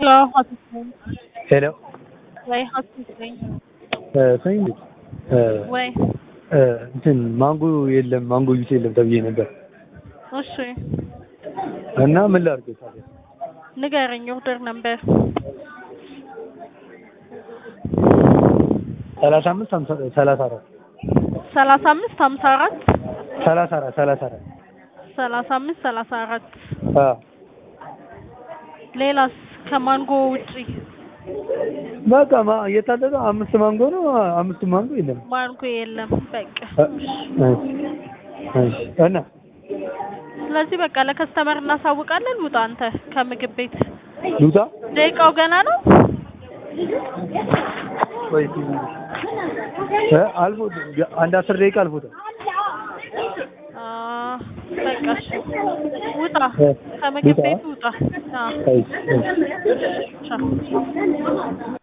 ሄሎ ሀፊዝ ነኝ። ሄሎ ወይ ሀፊዝ ነኝ። ሰኝ ወይ እንትን ማንጎ የለም ማንጎ ጁስ የለም ተብዬ ነበር እሺ እና ምን ላድርግ ታዲያ? ንገረኝ። ኦርደር ነበር ሰላሳ አምስት ሀምሳ ሰላሳ አራት ሰላሳ አምስት ሀምሳ አራት ሰላሳ አራት ሰላሳ አራት ሰላሳ አምስት ሰላሳ አራት አዎ ሌላስ ከማንጎ ውጪ በቃ ማ እየታዘዘ አምስት ማንጎ ነው። አምስቱ ማንጎ የለም። ማንጎ የለም። በቃ እሺ እና ስለዚህ በቃ ለከስተመር እናሳውቃለን። ውጣ አንተ ከምግብ ቤት። ሉጣ ደቂቃው ገና ነው። ወይ እ አልፎ አንድ አስር ደቂቃ አልፎታል። አ በቃ እሺ ውጣ እ ከምግብ ውጣ? ቤት ውጣ። አዎ እሺ እሺ ቻው